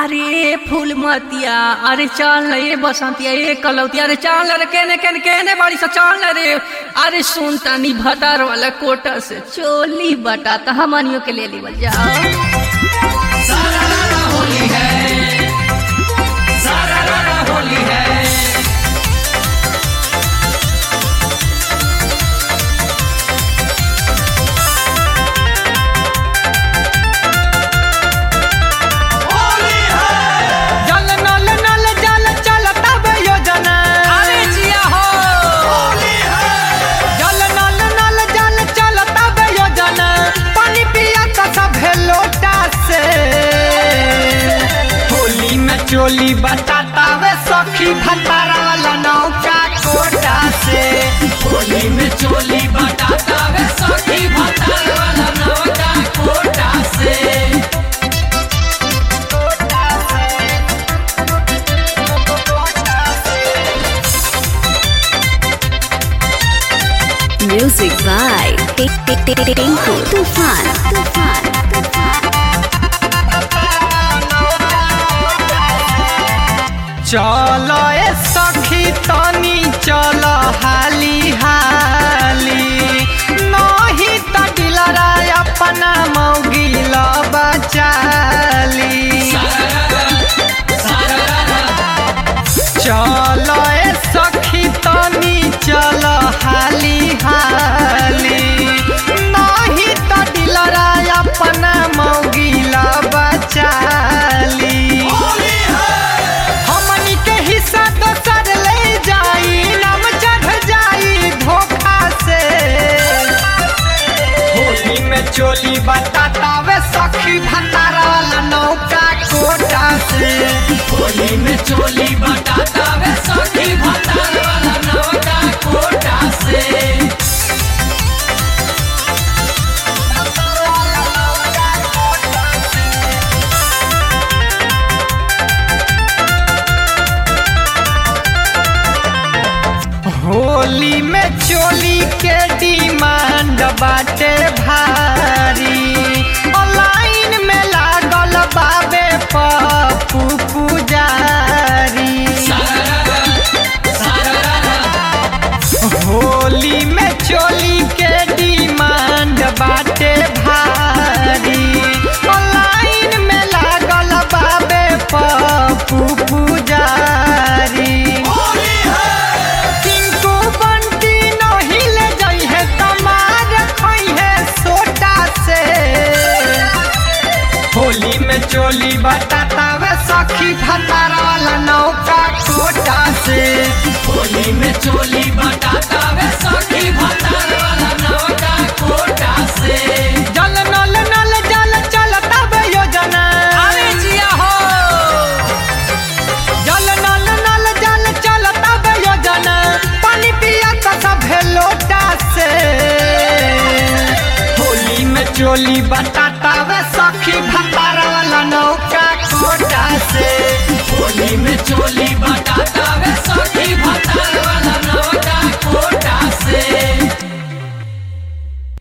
अरे फूल मतिया अरे चल न ये बसंतिया ये कलौतिया अरे चल रे केने केने केने बाड़ी सा चल न रे अरे सुन तानी भतार वाला कोटा से चोली बटा त हमनियो के ले लीवल जाओ जल नल नल जल चलता बे योजना अरे जिया हो जल नल नल जल चलता बे योजना पानी पिया का सब लोटा से होली में चोली बताता वे सखी भतारा वाला नौका कोटा से होली में चोली बटाता वे सखी भतार वाला नौका कोटा से Music by Tinku Tufan. Tufan. चल ए सखी तनी चल हाली हाली नहीं त दिलरा अपना मौगिल बचाली चल ए सखी तनी चल हाली हाली नहीं त दिलरा अपना मौगिल बचाली हमनी के हिस्सा दोसर ले जाई नाम चढ़ जाई धोखा से होली में चोली बताता वे सखी भंडारा वाला नौका कोटा से होली में चोली बटाता वे सखी भतार वाला नौका कोटा से होली में चोली के डिमांड बाटे भारी ऑनलाइन में लागल बाबे पप्पू पुजारी होली में चोली के डिमांड बाटे भारी ऑनलाइन में लागल बाबे पप्पू पुजारी टिंकू बंटी नहीं ले जाई है तमार खोई है सोटा से होली में चोली बताता वे सखी भतारा वाला नौका कोटा से होली में चोली बटाता वे सखी भतार वाला नौका कोटा से जल नल नल जल चलता बे योजना अरे जिया हो जल नल नल जल चलता बे योजना पानी पिया का सब लोटा से होली में चोली बताता वे सखी भतारा वाला नौका कोटा से होली में चोली बटाता